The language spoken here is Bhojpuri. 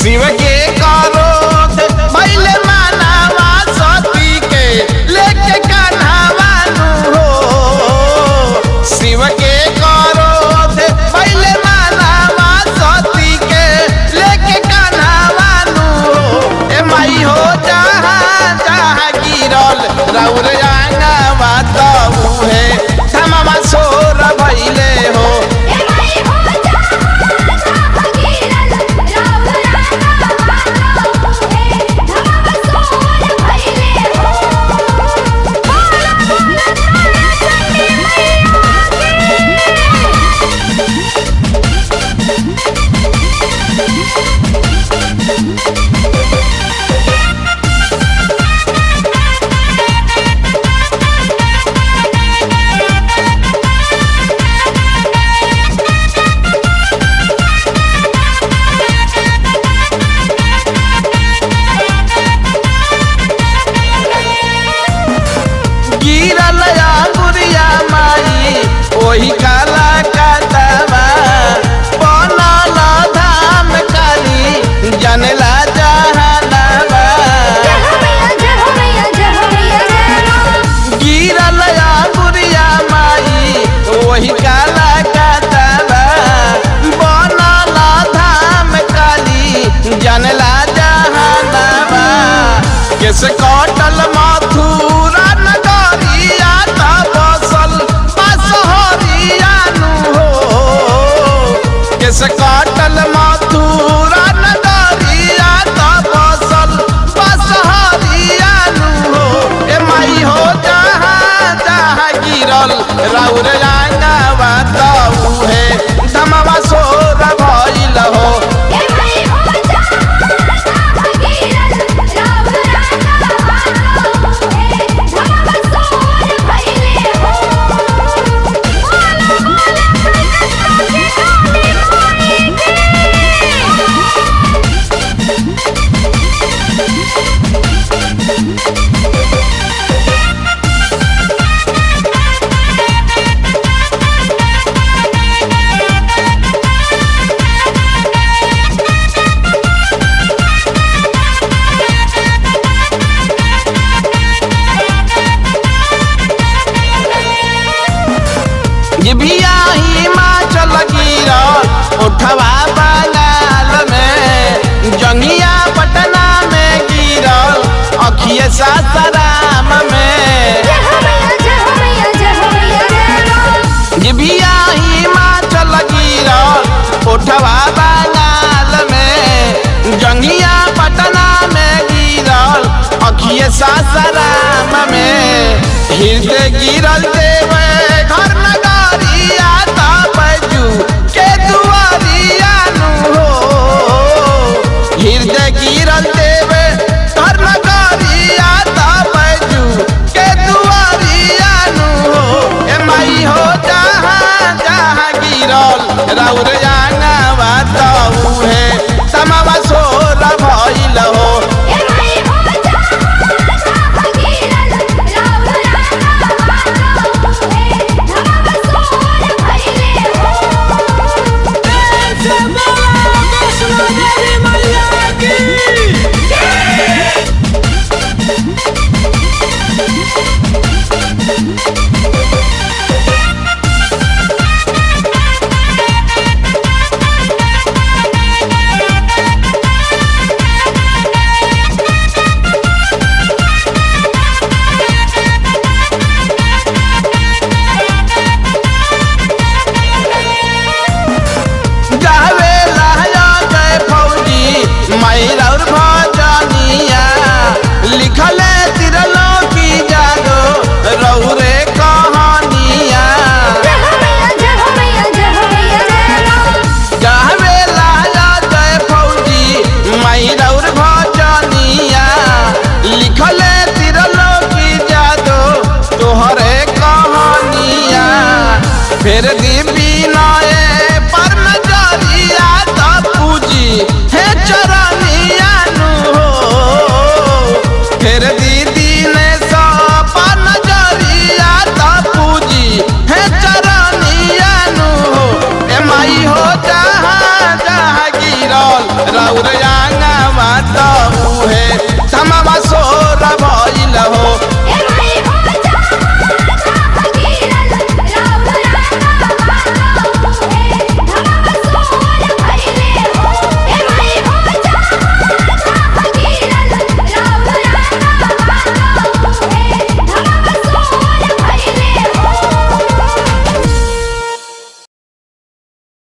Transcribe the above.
शिव के करोध भैले मानवा सती के लेके कन्हवानु हो शिव के करोध भैले मानवा सती के लेके कन्हवानु हो ए माई हो जहाँ जहाँ गिरल रौर आंगवा तऊ है धमवा सोर भैले हो ए माई हो जा जा गिरल राव राना बातो है धमा सोर भइले हो बोला बोला तारा चंडी मैया की गिरल अंगुरिया माई ओही काला कातवा बनल धाम काली जनला जहानवा जय हो मैया जय हो मैया जय हो मैया जय हो गिरल अंगुरिया माई ओही काला कातवा बनल धाम काली जनला जहानवा केस कटल मथुरा नगरिया त बसल बसहरियानु हो केस कटल मथुरा नगरिया त बसल बसहरियानु हो ए माई हो जहाँ जहाँ गिरल राउर आंगवा तऊ है धमवा सोर भइल हो ए माई हो जा जा गिरल राव राना बातो है धमा सोर भइले हो बोला बोला कलकत्ता की काली माई की जिभिया हिमाचल गिरा उठवा बंगाल में जंगिया पटना में गिरल अखिए सासाराम में जय हो मैया जय हो मैया जय हो मैया जय हो जिभिया हिमाचल गिरा उठवा बंगाल में जंगिया पटना में गिरल अखिए सासाराम में हृदय गिरल देवे घर नगरिया तबजू के दुआरिया नु हो हृदय गिरल देवे घर नगरिया तबजू के दुआरिया नु हो ए माई हो जहाँ जहाँ गिरल राउर आंगवा तऊ है तमवा सोर भइल हो ए माई हो जा जा गिरल राव राना बातो है धमा सोर भइले हो वैष्णो देवी